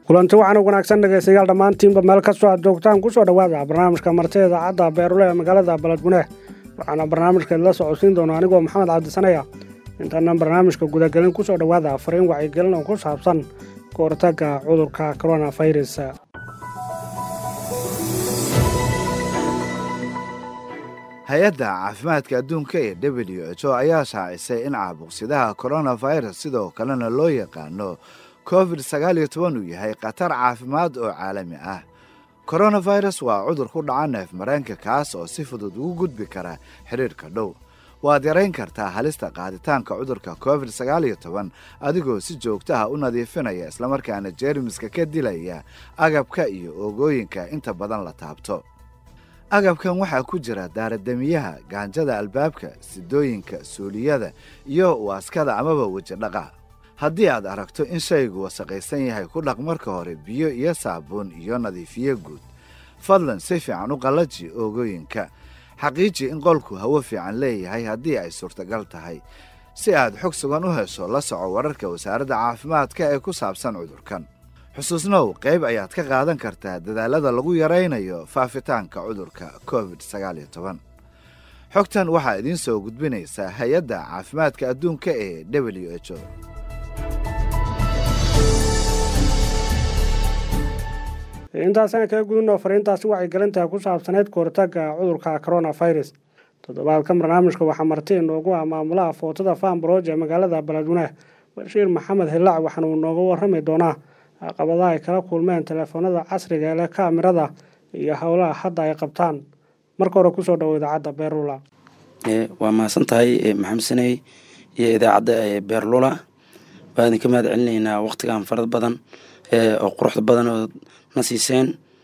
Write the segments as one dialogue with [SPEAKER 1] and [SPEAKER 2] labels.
[SPEAKER 1] kulanti waxaana wanaagsan dhegaystayaal dhammaantiinba meel kastoo aad joogtaan kusoo dhowaada barnaamijka martida idaacadda beerule ee magaalada baledgune waxaana barnaamijkeed la socodsiin doona anigoo maxamed cabdisanaya intaanan barnaamijka gudagelin kusoo dhowaada fariin wacyigelin oo ku saabsan ka hortagga cudurka coronafirus
[SPEAKER 2] hay-adda caafimaadka adduunka ee w h o ayaa shaacisay in caabuqsidaha koronafirus sidoo kalena loo yaqaano covid sagaal iyo toban uu yahay khatar caafimaad oo caalami ah koronafirus waa cudur ku dhaca neef mareenka kaas oo si fudud ugu gudbi kara xidhiirhka dhow waad yarayn kartaa halista qaaditaanka cudurka covid sagaal iyo toban adigoo si joogto ah u nadiifinaya islamarkaana jeermiska ka dilaya agabka iyo oogooyinka inta badan la taabto agabkan waxaa ku jira daaradamiyaha gaanjada albaabka sidooyinka suuliyada iyo waaskada amaba weji dhaqa haddii aad aragto in shaygu wasaqaysan yahay ku dhaq marka hore biyo iyo saabuun iyo nadiifiye guud fadlan si fiican u qallaji oogooyinka xaqiiji in qolku hawo fiican leeyahay haddii ay suurtagal tahay si aad xog sugan u hesho la soco wararka wasaaradda caafimaadka ee ku saabsan cudurkan xusuusnow qayb ayaad ka qaadan kartaa dadaalada lagu yaraynayo faafitaanka cudurka covid sagaal iyo toban xogtan waxaa idiin soo gudbinaysaa hay-adda caafimaadka adduunka ee w h o
[SPEAKER 1] intaasaan kaga gudunoo fariintaasi wacyigelinta ku saabsaneyd ka hortagga cudurka coronafirus toddobaadka barnaamijka waxaa marti inoogu ah maamulaha footada faanbarooj ee magaalada baladweyne bashiir maxamed hilac waxaana uu nooga warrami doonaa caqabadaha ay kala kulmeen teleefoonada casriga ee leh kaamirada iyo howlaha hadda ay qabtaan marka hore kusoo dhawo idaacadda beerlula
[SPEAKER 3] waa mahadsan tahay maxamed saney iyo idaacadda beerlula waa idinka mahad celinaynaa waqtigan farad badan oo quruxda badan oo na siiseen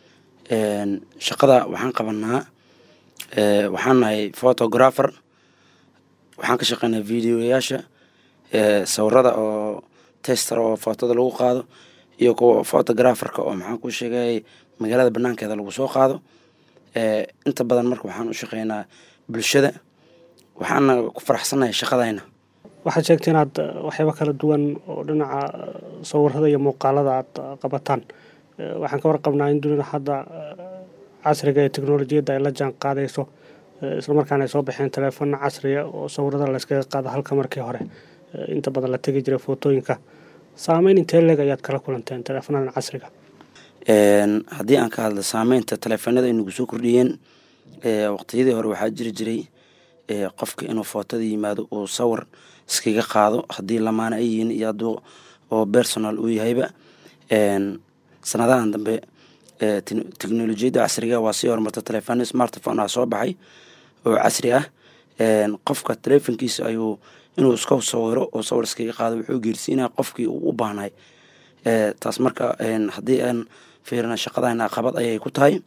[SPEAKER 3] shaqada waxaan qabanaa waxaan nahay photographer waxaan ka shaqeynaa videoyaasha sawirada oo tester oo footada lagu qaado iyo kuwa photographerka oo maxaan ku sheegay magaalada banaankeeda lagu soo qaado inta badan marka waxaan u shaqeynaa bulshada waxaana ku faraxsannahay shaqadayna
[SPEAKER 1] waxaad sheegtay inaad waxyaaba kala duwan oo dhinaca sawirada iyo muuqaalada aad qabataan waxaan ka warqabnaa in dunida hadda casriga ee teknolojiyadda ay la jaan qaadayso islamarkaana ay soo baxeen teleefona casriga oo sawirada layskaga qaado halka markii hore inta badan la tegi jiray footooyinka saameyn intee leeg ayaad kala kulanteen teleefonadan casriga
[SPEAKER 3] haddii aan ka hadla saameynta teleefonada ay nagu soo kordhiyeen waqtiyadii hore waxaa jiri jiray qofka inuu footada yimaado uu sawir iskaga qaado haddii lamaana ay yihiin iyo hadduu oo personal uu yahayba sanadahan dambe teknolojiyadda casriga waa sii horumarta teleefon smartphone ah soo baxay oo casri ah qofka teleefonkiisa ayuu inuu iska sawiro oo sawir iskaga qaado wuxuu geersiinaya qofkii uu u baahnay taas marka haddii aan fiirina shaqadayna aqabad ayay ku tahay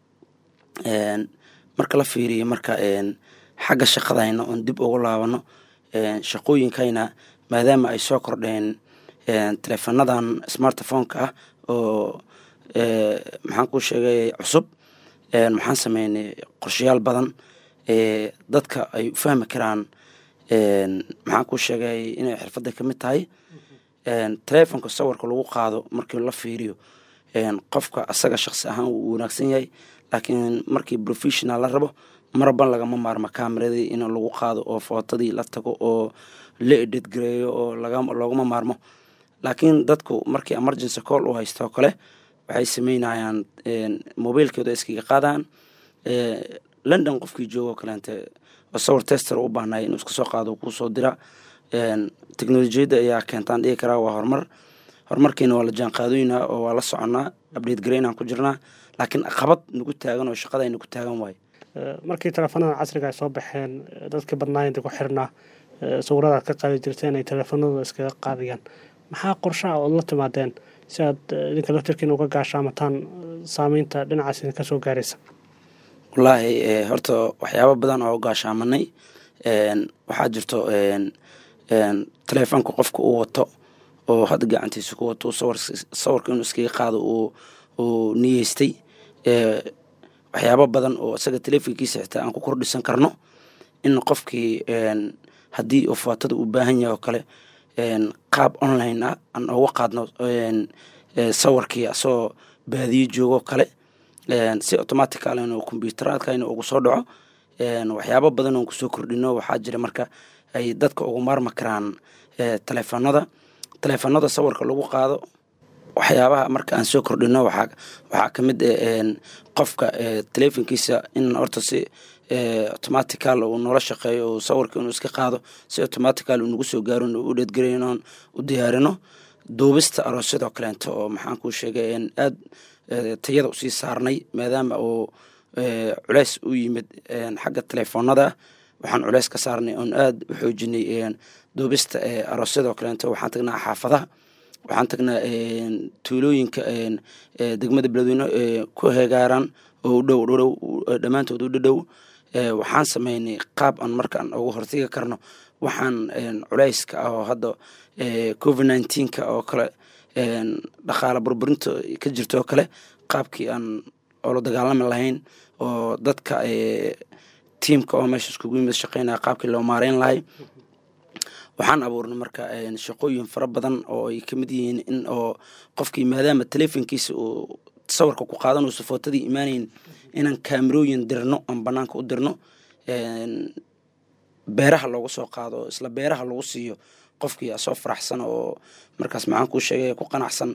[SPEAKER 3] marka la fiiriyo marka xagga shaqadayna oon dib ugu laabano shaqooyinkayna maadaama ay soo kordheen teleefonadan smartphoneka ah oo maxaan ku sheegay cusub maxaan sameynay qorshayaal badan dadka ay u fahmi karaan maxaan ku sheegay inay xirfadda ka mid tahay teleefonka sawirka lagu qaado markii la fiiriyo qofka asaga shaqsi ahaan wuu wanaagsan yahay laakiin markii professional la rabo marban lagama maarmo kameradii in lagu qaado oo footadii la tago oo la edit gareeyo oo loogama maarmo laakiin dadku markii emergency call u haysto kale waxay sameynayaan mobiilkooda iskaga qaadaan london qofkii joogo kaleente oo sawir tester u baahnay inuu iska soo qaado kuusoo dira teknolojiyadda ayaa keentaan dhigi karaa waa horumar horumarkiina waa la jaanqaadoynaa oo waa la soconaa update gareynaan ku jirnaa laakiin aqabad nagu taagan oo shaqada nagu taagan waayo
[SPEAKER 1] markii teleefonadan casriga ay soo baxeen dadkii badnaayinta ku xirnaa sawirada aad ka qaadi jirteen ay teleefonadooda iskaga qaadayaan maxaa qorshaha ood la timaadeen si aad idinka laftirkiina uga gaashaamataan saameynta dhinacaas idinka soo gaaraysa
[SPEAKER 3] wallaahi horta waxyaaba badan oo gaashaamanay waxaa jirto teleefonka qofka uu wato oo hadda gacantiisa ku wato sawirka inuu iskaga qaado uu niyeystay waxyaabo badan oo isaga teleefonkiisa xitaa aan ku kordhisan karno in qofkii haddii uu footada u baahan yahay oo kale qaab online ah aan uga qaadno sawirkii asagoo baadiyo joogo kale si automatical inuu combyuteraadka inuu ugu soo dhaco waxyaabo badan oon kusoo kordhino waxaa jira marka ay dadka ugu maarmi karaan taleefanada taleefanada sawirka lagu qaado waxyaabaha marka aan soo kordhino waxaa waxaa ka mid qofka telefonkiisa in horta si automatical uu noola shaqeeyo uu sawirka inuu iska qaado si automatical uu nagu soo gaaro u dhedgarayno u diyaarino duubista aroosyadoo kaleento oo maxaan kuu sheegay aad tayada usii saarnay maadaama uu culeys u yimid xagga telefoonada waxaan culeys ka saarnay oon aad u xoojinay duubista aroosyadoo kaleento waxaan tagnaa xaafadaha waxaan tagnaa tuulooyinka degmada beledweyne ku heegaaran oo udhow dhow dhammaantood u dhadhow waxaan sameynay qaab aan markaan uga hortegi karno waxaan culeyska ah oo hadda covid nineteenka oo kale dhaqaala burburinta ka jirto oo kale qaabkii aan oola dagaalami lahayn oo dadka tiamka oo meesha iskugu yimid shaqeynaya qaabkii loo maareyn lahay waxaan abuurnay marka shaqooyin fara badan oo ay kamid yihiin in oo qofkii maadaama telefonkiisa uu sawirka ku qaadanayso footadii imaanayn inaan kaamerooyin dirno aan banaanka u dirno beeraha loogu soo qaado isla beeraha lagu siiyo qofkii asoo faraxsan oo markaas maxaan kuu sheegay ku qanacsan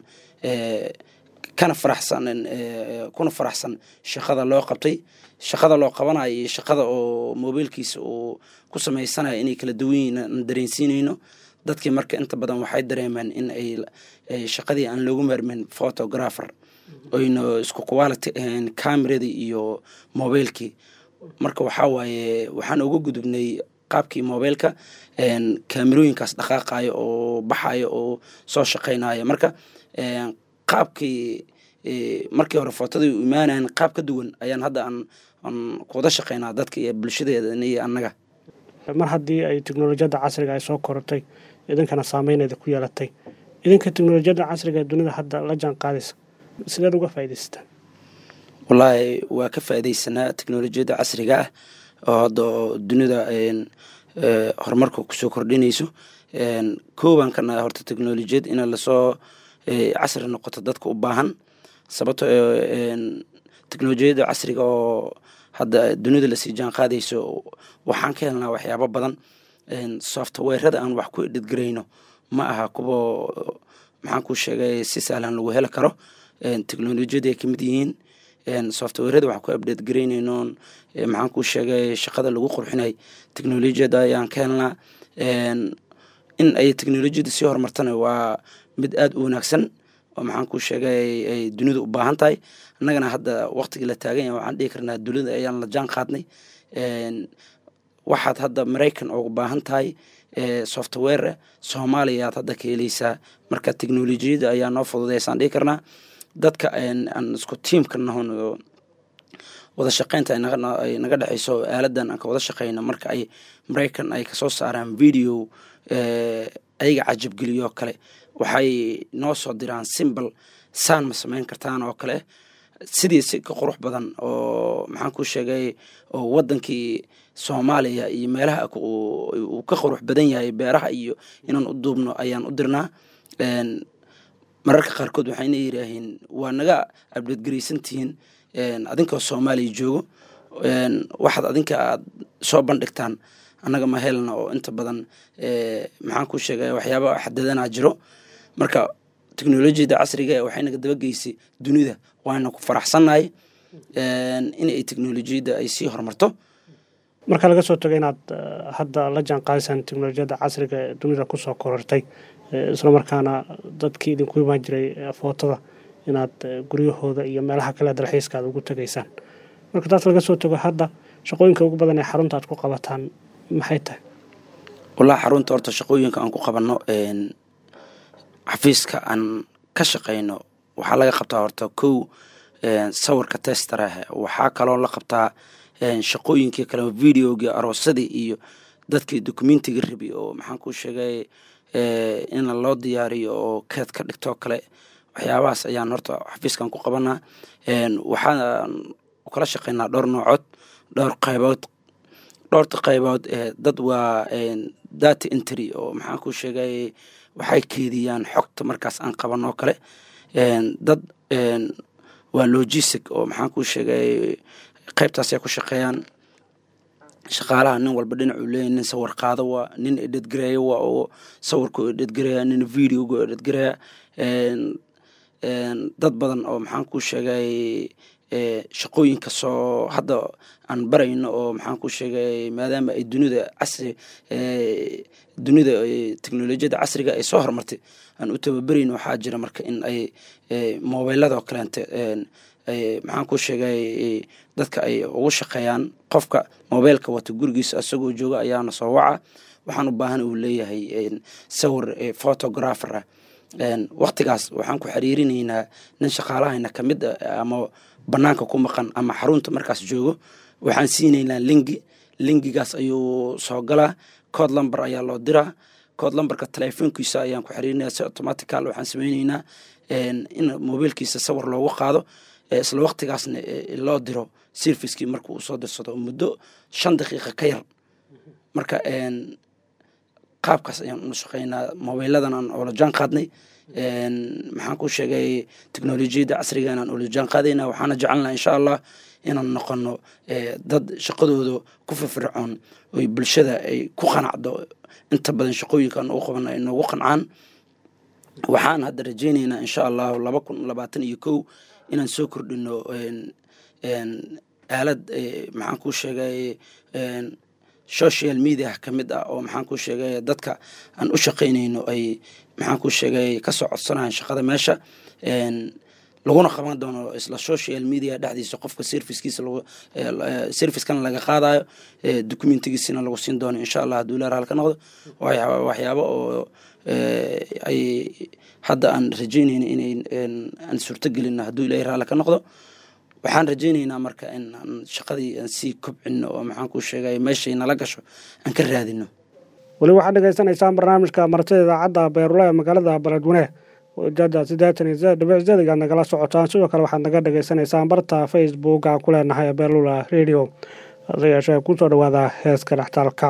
[SPEAKER 3] kana faraxsan kuna faraxsan shaqada loo qabtay shaqada loo qabanayo iyo shaqada oo mobiilkiisa uu ku samaysanayo inay kala duwan yihiin aan dareensiinayno dadkii marka inta badan waxay dareemeen in ay shaqadii aan loogu maarmin photographer oyna isku quality ahayn cameradii iyo mobiilkii marka waxaa waaye waxaan uga gudubnay qaabkii mobiilka kaamerooyinkaas dhaqaaqayo oo baxayo oo soo shaqeynayo marka qaabkii markii hore footadii u imaanayan qaab ka duwan ayaan hadda aan aan kuwada shaqeynaa dadka iyo bulshadeeda iyo annaga
[SPEAKER 1] mar haddii ay teknolojiyadda casriga ay soo korotay idinkana saameyneeda ku yeelatay idinka teknolojiyadda casriga ee dunida hadda la jaan qaadaysa sideed uga faaidaysataan
[SPEAKER 3] wallaahi waa ka faaidaysanaa teknolojiyadda casriga ah oo hadda dunida horumarka kusoo kordhinayso kooban kana horta teknolojiyad in lasoo casri noqoto dadka u baahan sababto teknolojiyadda casriga oo hadda dunida lasii jaan qaadayso waxaan ka helnaa waxyaabo badan softwarada aan wax ku edhedgarayno ma aha kuwa maxaan ku sheegay si sahlan lagu heli karo teknolojiyada ay kamid yihiin softwarada waxaan ku abdate garaynayno maxaan ku sheegay shaqada lagu qurxinay teknolojiyada ayaan ka helnaa in ay teknolojiyada sii horumartana waa mid aada u wanaagsan oo maxaan ku sheegay ay dunida u baahan tahay annagana hadda waqtigii la taagan yahay waxaan dhihi karnaa dunida ayaan la jaan qaadnay waxaad hadda maraykan ugu baahan tahay software soomaaliya aad hadda ka heleysaa marka teknolojiyada ayaa noo fududeysaan dhihi karnaa dadka aan isku tiamka nahon wada shaqeynta ay naga dhexeyso aaladan aan ka wada shaqeyno marka ay maraykan ay kasoo saaraan video ayaga cajabgeliyo kale waxay noo soo diraan simbal saan ma sameyn kartaan oo kale sidii si ka qurux badan oo maxaan ku sheegay oo wadankii soomaaliya iyo meelaha uu ka qurux badan yahay beeraha iyo inaan u duubno ayaan u dirnaa mararka qaarkood waxayna yidhaaheen waa naga abdadgaraysantihiin adinkoo soomaaliya joogo waxaad adinka aad soo bandhigtaan annaga ma helna oo inta badan maxaan ku sheegay waxyaaba xadadanaa jiro marka teknolojiyada casriga waxay naga dabageysay dunida waana ku faraxsannahay in ay teknolojiyadda ay sii horumarto
[SPEAKER 1] marka laga soo tago inaad hadda la jaan qaadaysaan teknolojiyadda casriga ee dunida kusoo korortay isla markaana dadkii idinku imaan jiray footada inaad guryahooda iyo meelaha kale dalxiiska aad ugu tegaysaan marka taas laga soo tago hadda shaqooyinka ugu badan ee xarunta aad ku qabataan maxay tahay
[SPEAKER 3] wallahi xarunta horta shaqooyinka aan ku qabanno xafiiska aan ka shaqeyno waxaa laga qabtaa horta kow sawirka testarah waxaa kaloo la qabtaa shaqooyinkii kale videogii aroosadii iyo dadkii documentiga rabi oo maxaan ku sheegay in loo diyaariyo oo keed ka dhigtoo kale waxyaabahaas ayaan horta xafiiskan ku qabanaa waxaan kala shaqeynaa dhowr noocood dhowr qaybood dhowrta qaybood dad waa data entry oo maxaan ku sheegay waxay keediyaan xogta markaas aan qaban oo kale dad waa logistic oo maxaan kuu sheegay qaybtaasay ku shaqeeyaan shaqaalaha nin walba dhinacuu leeyahy nin sawir qaado waa nin edhedgareeya waa oo sawirku edhedgareeya nin videogu edhedgareeya dad badan oo maxaan kuu sheegay shaqooyinka soo hadda aan barayno oo maxaan ku sheegay maadaama ay dunida casri dunida teknolojiyadda casriga ay soo horumartay aan u tababerayno waxaa jira marka in ay mobilada oo kaleente maxaan ku sheegay dadka ay ugu shaqeeyaan qofka mobilka wata gurigiisa isagoo jooga ayaana soo waca waxaan u baahan uu leeyahay sawir photographer ah waktigaas waxaan ku xiriirinaynaa nin shaqaalahayna ka mid a ama banaanka ku maqan ama xarunta markaas joogo waxaan siinaynaa lingi lingigaas ayuu soo galaa code lumber ayaa loo diraa code lumberka telefoonkiisa ayaan ku xiriirinaya si automatical waxaan sameyneynaa in mobiilkiisa sawir loogu qaado isla waktigaasna loo diro servicekii marka uu soo dirsado muddo shan daqiiqa ka yar marka qaabkaas ayaan ula shaqeynaa mobiladan aan oola jaan qaadnay maxaan ku sheegay teknolojiyadda casrigan aan oola jaan qaadayna waxaana jecelnaa insha allah inaan noqono dad shaqadooda ku firfircoon oy bulshada ay ku qanacdo inta badan shaqooyinkaan ugu qaban ay noogu qancaan waxaan hadda rajeyneynaa insha allahu laba kun labaatan iyo kow inaan soo kordhino aalad maxaan ku sheegay social media ka mid ah oo maxaan ku sheegay dadka aan u shaqaynayno ay maxaan ku sheegay kasoo codsanayan shaqada meesha laguna qaban doono isla social media dhexdiisa qofka servicekiisa servicekana laga qaadayo documentigiisina lagu siin doono insha allah hadduu leer halka noqdo waxyaabo oo ay hadda aan rajeynayno inay aan suurtogelino hadduu ilahay raali ka noqdo waxaan rajeyneynaa marka in aan shaqadii aan sii kobcino oo maxaan ku sheegay meeshay nala gasho aan ka raadino
[SPEAKER 1] weli waxaad dhegaysanaysaan barnaamijka martida idaacadda beerula ee magaalada baledweyne ujeeda siddeetan iyo sideed dhibic sideedigaad nagala socotaan sidoo kale waxaad naga dhegaysanaysaan barta facebooka ku leenahay beerlula radio hase yeeshee kusoo dhawaada heeska dhextaalka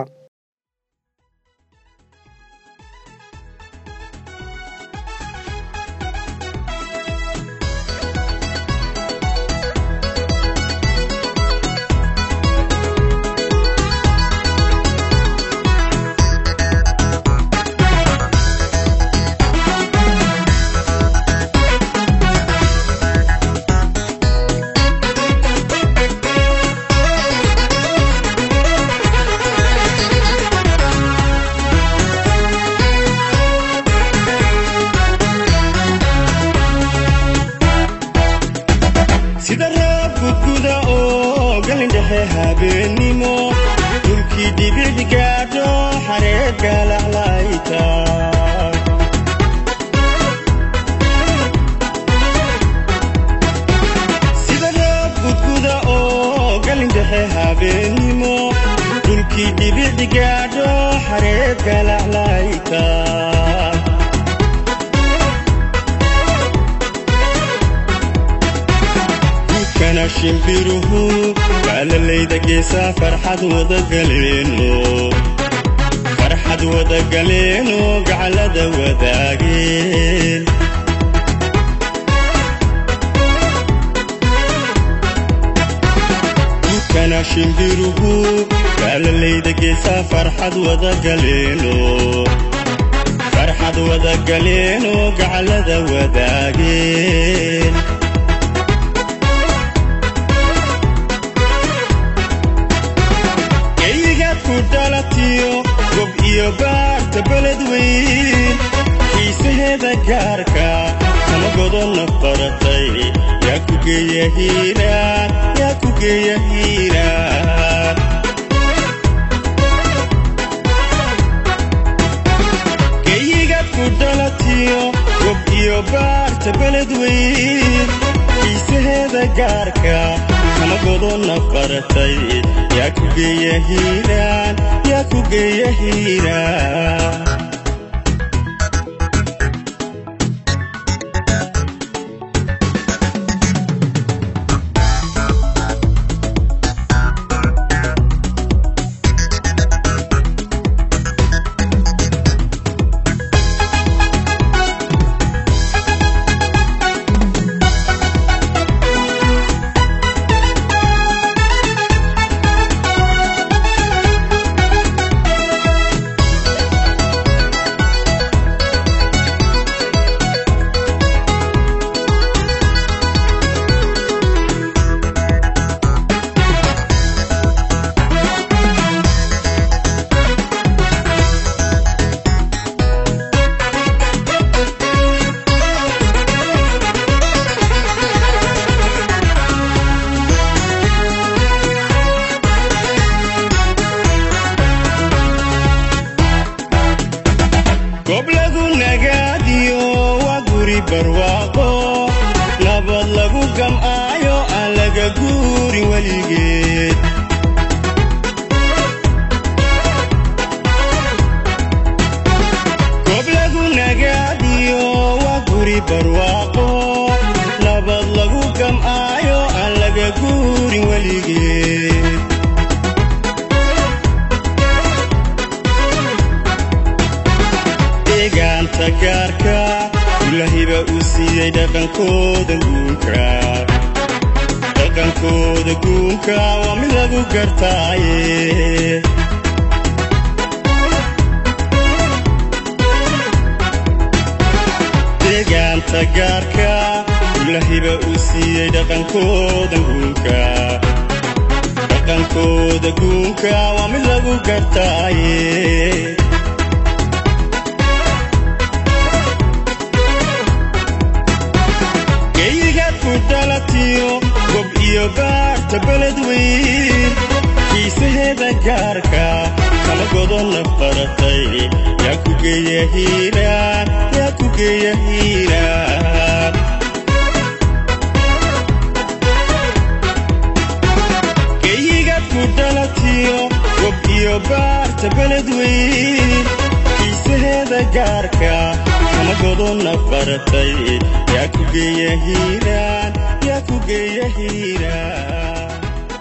[SPEAKER 4] farxad wadagaleeno gaclada wadaageen dukana shimbiruhu gaalalayda geesaa farxad wadagaleeno farxad wadagaleeno gaclada wadaageen gob iyo baarta beled weyn xiisaheeda gaarka kama godonna baratay yaa ku geeya hiiraan yaa ku geeya hiiraan geyigaad ku dhalatiyo gob iyo baarta beled weyn xiisaheeda gaarka kama godonna baratay yaa ku geeya hiiraan yaa ku geeya hiiraan goob lagu nagaadiyo waa guri barwaaqo nabad lagu gam'aayo aan laga guurin weligeed goob lagu nagaadiyo waa guri barwaaqo nabad lagu gam'aayo aan laga guurin weligeed deegaanta gaarka ilahiba uu siiyey dhaqankooda guunka dhaqankooda guunka waa mid lagu gartaaye deegaanta gaarka ilahiba uu siiyey dhaqankooda guunka dhaqankooda guunka waa mid lagu gartaaye geyigaad ku dhalatiyo gob iyo baarta beled weyn kiisaheeda gaarka kala godonna baratay yaa ku geeya hiiraan yaa ku geeya hiiraan geyigaad ku dhalatiyo gob iyo baarta beled weyn kiisaheeda gaarka kala godonna baratay yaa ku geeya hiiraan yaa ku geeya hiiraan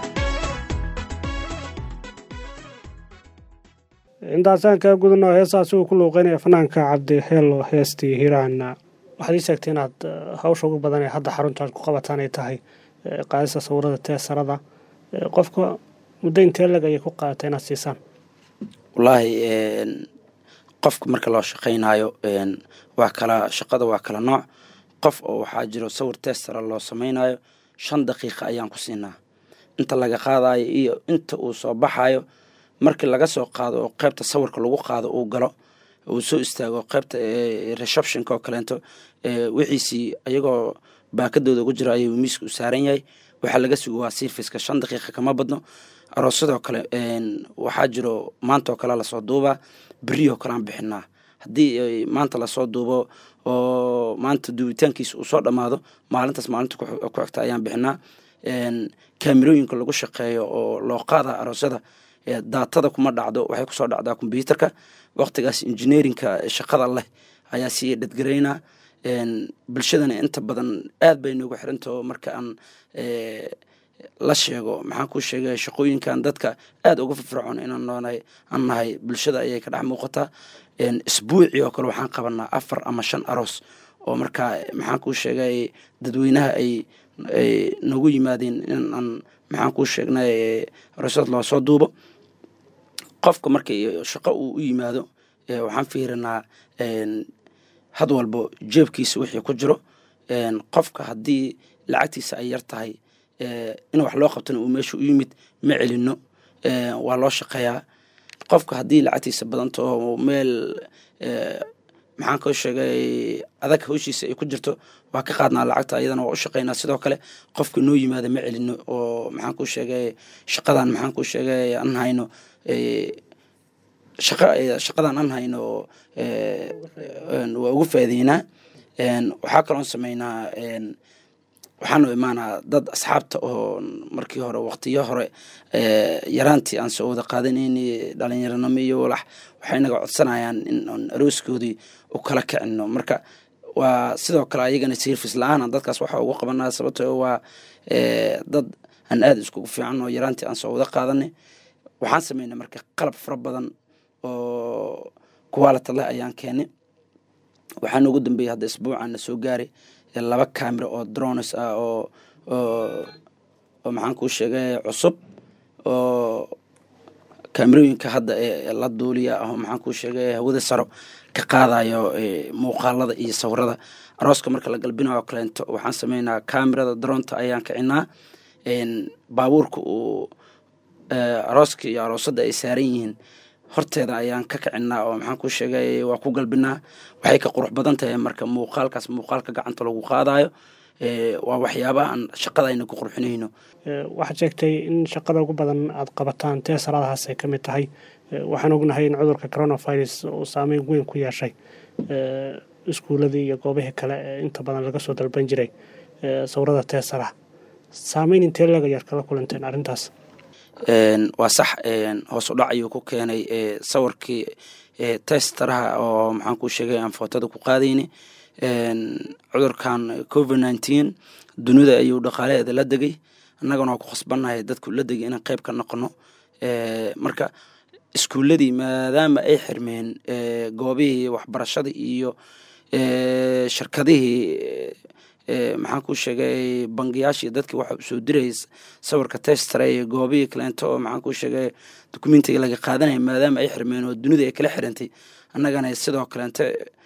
[SPEAKER 1] intaasaan kaa gudano heestaasi uu ku luuqeynaya fanaanka cabdi heelo heestii hiiraan waxaad ii sheegtay inaad eh, hawsha ugu badan ee hadda xaruntaad ku qabataan ay tahay eh, qaadista sawirada teesarada Eh, qofka muddo intee lag ayay ku qaadatay inaad siisaan
[SPEAKER 3] wallaahi een, qofka marka loo shaqaynayo een, waa kala shaqada waa kala nooc qof oo waxaa jiro sawir testara loo samaynayo shan daqiiqa ayaan ku siinaa inta laga qaadayo iyo inta uu soo baxayo markii laga soo qaado oo qaybta sawirka lagu qaado uu galo uu soo istaago qaybta eh, receptionka oo kaleento eh, wixiisii ayagoo baakadooda ugu jira ayuu miiska u saaran yahay waxaa laga sugo waa sirfiska shan daqiiqa kama badno aroosyadoo kale een, waxaa jiro maanta oo kale lasoo duubaa beriyoo kale aan bixinaa haddii ay maanta lasoo duubo oo maanta duubitaankiisa uu soo dhammaado maalintaas maalinta ku xig- ku xigta ayaan bixinaa een, kaamirooyinka lagu shaqeeyo oo loo qaada aroosyada ee daatada kuma dhacdo waxay kusoo dhacdaa kombyuutarka waqtigaas injineerinka shaqada leh ayaa sii dhadgaraynaa een, bulshadana inta badan aad bay noogu xirantaho marka aan eh, la sheego maxaan ku sheegay shaqooyinkan dadka aad uga firfircoon inaan noonahay aan nahay bulshada ayay ka dhex muuqataa een, isbuucii oo kale waxaan qabanaa afar ama shan aroos oo markaa maxaan kuu sheegay dadweynaha ay ay nagu yimaadeen in aan maxaan kuu sheegnay eh, aroosyada loo soo duubo qofka marka shaqo uu u yimaado eh, waxaan fiirinaa een, had walbo jeebkiisa wixii ku jiro een, qofka haddii lacagtiisa ay yar tahay eh, in wax loo qabtana uu meesha u yimid ma celino eh, waa loo shaqeeyaa qofka haddii lacagtiisa badanto oo meel eh, maxaan koo sheegay adag hawshiisa ay ku jirto waa ka qaadnaa lacagta ayadana waa u shaqeynaa sidoo kale qofka noo yimaada ma celino oo maxaan kuu sheegay shaqadan maxaan kuu sheegay aan hayno eh, shaqa eh, shaqadan aan hayno eh, een, waa ugu faa'iideynaa een, waxaa kaloon sameynaa een, waxaanu imaanaa dad asxaabta oo markii hore waqtiyo hore eh, yaraantii aan soo wada qaadanayni dhalinyaranimo iyo walax waxay naga codsanayaan in aan arooskoodii u kala kicino marka waa sidoo kale ayagana service la-aan aan dadkaas waxa ugu qabanaa sababtoo waa eh, dad aan aada iskugu fiican oo yaraantii aan soo wada qaadanay waxaan sameynay marka qalab fara badan oo quality leh ayaan keenay waxaa noogu dambeeyay hadda isbuucaan na soo gaaray ee laba camera oo drones ah oo oo oo maxaan kuu sheegay cusub oo kaamirooyinka hadda ee la duuliya ah oo maxaan kuu sheegay hawada saro ka qaadayo ee, muuqaalada iyo sawirada arooska marka la galbinayo oo kaleento waxaan sameynaa kamerada dronta ayaan kicinaa een, baabuurka uu ee, arooska iyo aroosada ay saaran yihiin horteeda ayaan ka kicinaa oo maxaan kuu sheegay waa ku galbinaa waxay ka qurux badan tahay marka muuqaalkaas muuqaalka gacanta lagu qaadayo ee, waa waxyaabaha aan shaqada ayna ku qurxinayno
[SPEAKER 1] Eh, waxaad sheegtay in shaqada ugu badan aad qabataan teesaradahaas ay ka mid tahay waxaan ognahay in cudurka coronavirus uu saameyn weyn ku yeeshay iskuuladii iyo goobihii kale ee inta badan laga soo dalban jiray sawirada teesara saameyn intee legayaad kala kulanteen arrintaas
[SPEAKER 3] waa sax hoos u dhac ayuu ku keenay sawirkii testaraha oo maxaan ku sheegay aan footada ku qaadayni cudurkan covid nineteen dunida ayuu dhaqaalaheeda la degay annagana waa ku khasbannahay dadku la degay inaan qayb ka noqono marka iskuuladii maadaama ay xirmeen goobihii waxbarashada iyo shirkadihii maxaan ku sheegay bangiyaashii dadkii waxa u soo dirayay sawirka testara iyo goobihii kaleento oo maxaan ku sheegay dokumentiga laga qaadanaya maadaama ay xirmeen oo dunida ay kala xirantay annagana sidoo kaleente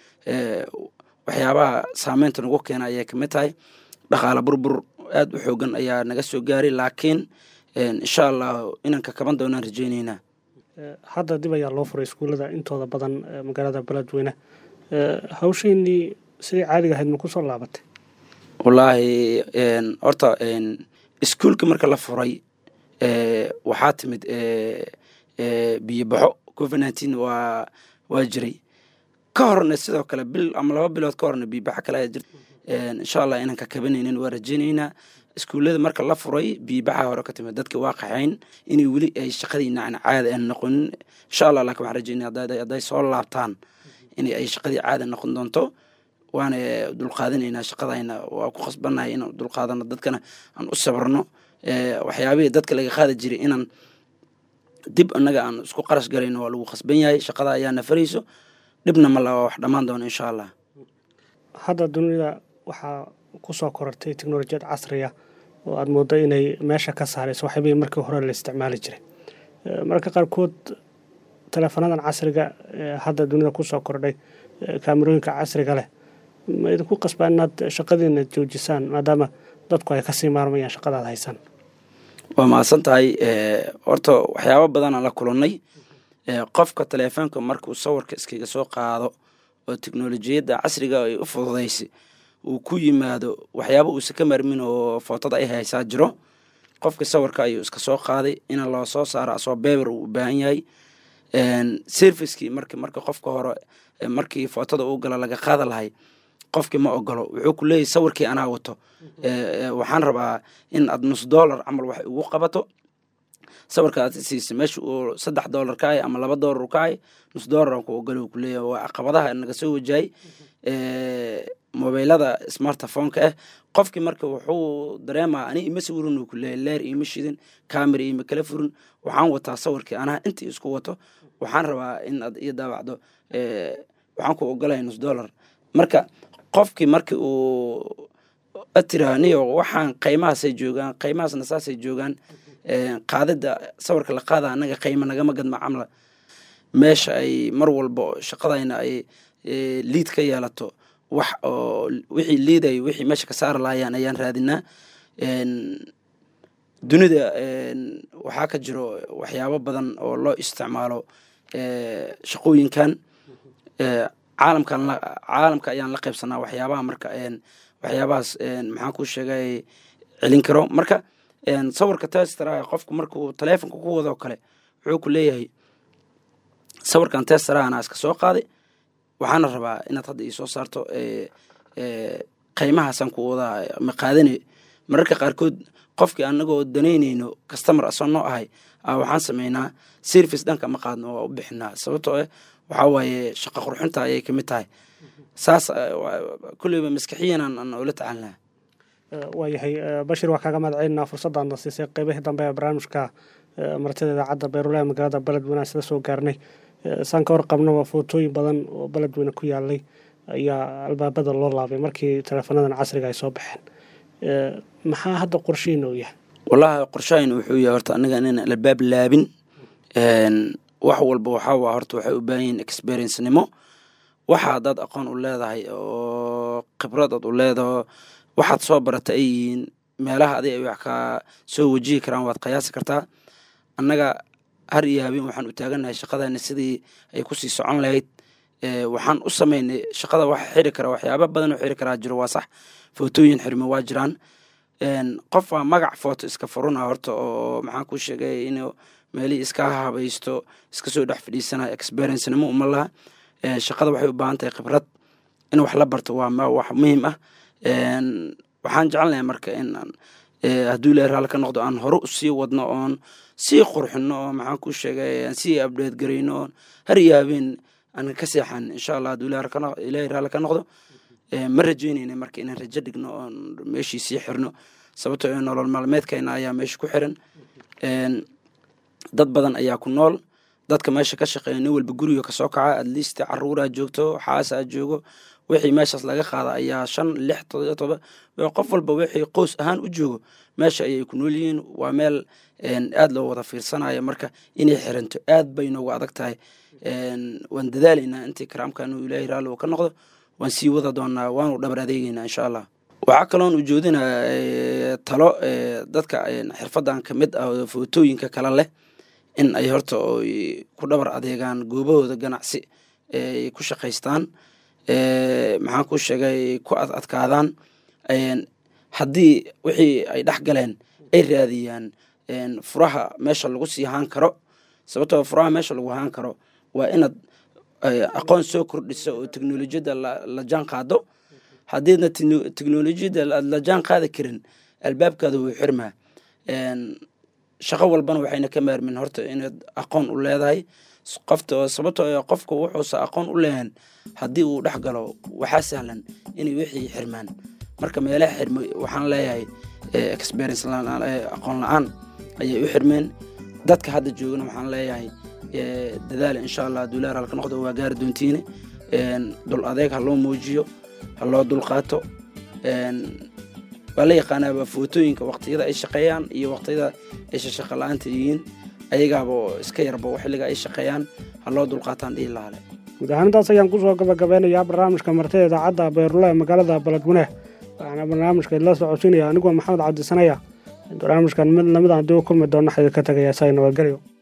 [SPEAKER 3] waxyaabaha saameynta nagu keena ayay kamid tahay dhaqaala burbur aada u xoogan ayaa naga soo gaaray laakiin insha allah inaan ka kaban doonaan rajeyneynaa
[SPEAKER 1] hadda dib ayaa loo furay iskuullada intooda badan magaalada beledweyne hawsheenii sidai caadiga ahayd ma ku soo laabatay
[SPEAKER 3] wallaahi horta iskuulka marka la furay waxaa timid biyo baxo covid nineteen waa waa jiray ka horna sidoo kale bil ama laba bilood ka horna biyo baxo kale ayaa jirta insha allah inaan ka kabanaynin waa rajeyneynaa iskuullada marka la furay biibaxa hore ka timid dadki waa qaxayn inay weli ay shaqadii nacna caada aan noqonin insha allah laakin waxaan rajeynaya hadday soo laabtaan in ay shaqadii caada noqon doonto waana dulqaadinaynaa shaqadayna waa ku khasbannahay inaan dulqaadano dadkana aan u sabrno waxyaabihii dadka laga qaadi jiray inaan dib annaga aan isku qarash galayno waa lagu khasban yahay shaqada ayaa nafarayso dhibna ma laha wax dhammaan doono insha allah
[SPEAKER 1] hadda dunida waxaa kusoo korortay teknolojiyad casriya oo aada mooddo inay meesha ka saarayso waxyaabihii markii hore la isticmaali jiray mararka qaarkood teleefanadan casriga hadda dunida kusoo kordhay kaamerooyinka casriga leh ma idinku qasbaa inaad shaqadiina joojisaan maadaama dadku ay kasii maarmayaan shaqadaad haysaan
[SPEAKER 3] waa mahadsan tahay horta waxyaabo badanaan la kulannay qofka teleefoonka markuu sawirka iskaga soo qaado oo teknolojiyadda casriga ay u fududaysay uu ku yimaado waxyaaba uusa ka marmin oo footada ay haysaa jiro qofka sawirka ayuu iska soo qaaday in loo soo saaro asoo beber uu u baahan yahay servicekii mark marka qofka hore markii footada uu gala laga qaada lahay qofkii ma ogolo wuxuu ku leeyahy sawirkii anaa wato waxaan rabaa in aad nus dollar camal wax ugu qabato sawirka aad siisa meesha uu saddex dollar ka ahay ama laba dollar ka ahay nus dollar ku ogolo ku leeyahay waa caqabadaha naga soo wajahay mobeylada smartphoneka ah qofkii marka wuxuu dareemaa ani ima sawirin uu ku leeyahy leer ima shidin camera ima kala furin waxaan wataa sawirkii anaa intii isku wato waxaan rabaa in aad iyo daawacdo waxaan ku ogolaya nus dollar marka qofkii markii uu atiraaniyo waxaan qaymahaasay joogaan qaymahaasna saasay joogaan qaadida sawirka la qaada anaga qayma nagama gadma camla meesha ay mar walba shaqadayna ay liid ka yeelato wax oo wixii liidayo wixii meesha ka saari lahayaan ayaan raadinaa dunida waxaa ka jiro waxyaabo badan oo loo isticmaalo shaqooyinkan caalamkan caalamka ayaan la qaybsanaa waxyaabaha marka waxyaabahaas maxaan ku sheegay celin karo marka sawirka testara qofku markuu taleefonka ku wado kale wuxuu ku leeyahay sawirkan testara anaa iska soo qaaday waxaana rabaa inaad hadda iisoo saarto qaymahaasaan ku wadaa ma qaadane mararka qaarkood qofkii anagoo danaynayno customer asoo noo ahay waxaan sameynaa service dhanka ma qaadno waa u bixinaa sababtoo ah waxaa waaye shaqa qurxinta ayay kamid tahay saas kulleyba maskaxiyan aan ula tacaalnaa
[SPEAKER 1] waayahay bashir waa kaaga mahadcelinaa fursaddaadna siisay qeybihii dambe ee barnaamijka martida idaacadda beerulaha magaalada beledweyne aan sida soo gaarnay saan ka warqabno waa footooyin badan oo beledweyne ku yaalay ayaa albaabada loo laabay markii teleefanadan casriga ay soo baxeen maxaa hadda qorshihiina uu yahay
[SPEAKER 3] wallahi qorshahayna wuxuu yahay horta aniga inaan albaab laabin wax walba waxaa waa horta waxay u baahan yihiin experiencenimo waxa haddaad aqoon u leedahay oo khibrad aad u leedaho waxaad soo barata ay yihiin meelaha adig ay wax ka soo wajihi karaan waad qiyaasi kartaa annaga har iyo habeen waxaan u taagannahay shaqadana sidii ay kusii socon lahayd waxaan u samaynay shaqada wax xiri kara waxyaaba badan oo xiri karaa jiro waa sax footooyin xirmo waa jiraan qof waa magac footo iska furuna horta oo maxaan ku sheegay in meelihii iska habaysto iska soo dhex fadhiisanaya experiencenimo uma laha shaqada waxay u baahan tahay khibrad in wax la barto waa wax muhiim ah waxaan jecelnahay marka in hadduu ilahi raali ka noqdo aan hore usii wadno oon sii qurxino oo maxaan ku sheegay aan sii abdheed garayno oon har iyo habeen aan ka seexan insha allah hadduu ilahi raali ka noqdo ma rajeynayna marka inaan rajo dhigno oon meeshii sii xirno sababtoo ee nolol maalmeedkayna ayaa meesha ku xiran dad badan ayaa ku nool dadka meesha ka shaqeeya nin walba guriga kasoo kaca atleast caruuraa joogto xaasaa joogo wixii meeshaas laga qaada ayaa shan lix todoba qof walba wixii qoys ahaan u joogo meesha ayay ku nool yihiin waa meel aad loo wada fiirsanayo marka inay xiranto aad bay noogu adag tahay waan dadaalaynaa intii karaamkanu ilaahay raalli uu ka noqdo waan sii wada doonaa waanu dhabar adeegeynaa insha allah waxaa kaloon ujoodinaa talo dadka xirfadan ka mid ah oo footooyinka kale leh in ay horta oy ku dhabar adeegaan goobahooda ganacsi ay ku shaqaystaan maxaan ku sheegay ku ad adkaadaan haddii wixii ay dhex galeen ay raadiyaan furaha meesha lagu sii haan karo sababtoo furaha meesha lagu haan karo waa inaad aqoon soo kordhisa oo teknolojiyadda la jaan qaado haddiidna teknolojiyadda aad la jaan qaadi karin albaabkaada wuu xirmaa shaqo walbana waxayna ka maarmin horta inaad aqoon u leedahay qofta sababtoo qofka wuxuusa aqoon u leehan haddii uu dhex galo waxaa sahlan inay wixii xirmaan marka meelaha xirma waxaan leeyahay experience aqoon la-aan ayay u xirmeen dadka hadda joogana waxaan leeyahay dadaal insha allah duulaar halka noqdo waa gaari doontiine dul adeeg ha loo muujiyo ha loo dulqaato waa la yaqaanaaba footooyinka waqtiyada ay shaqeeyaan iyo waqtiyada ay shaqo la-aanta yihiin ayagaaba iska yarba xilliga ay shaqeeyaan ha loo dulqaataan dhihi lahale
[SPEAKER 1] guud ahaan intaas ayaan kusoo gabagabeynayaa barnaamijka martida idaacadda beerula ee magaalada baladweyne waxaana barnaamijka idla socodsiinaya anigoo maxamed cabdisanaya barnaamijkan mid lamid aan dib u kulmi doona xidid ka tagaya say nabadgelyo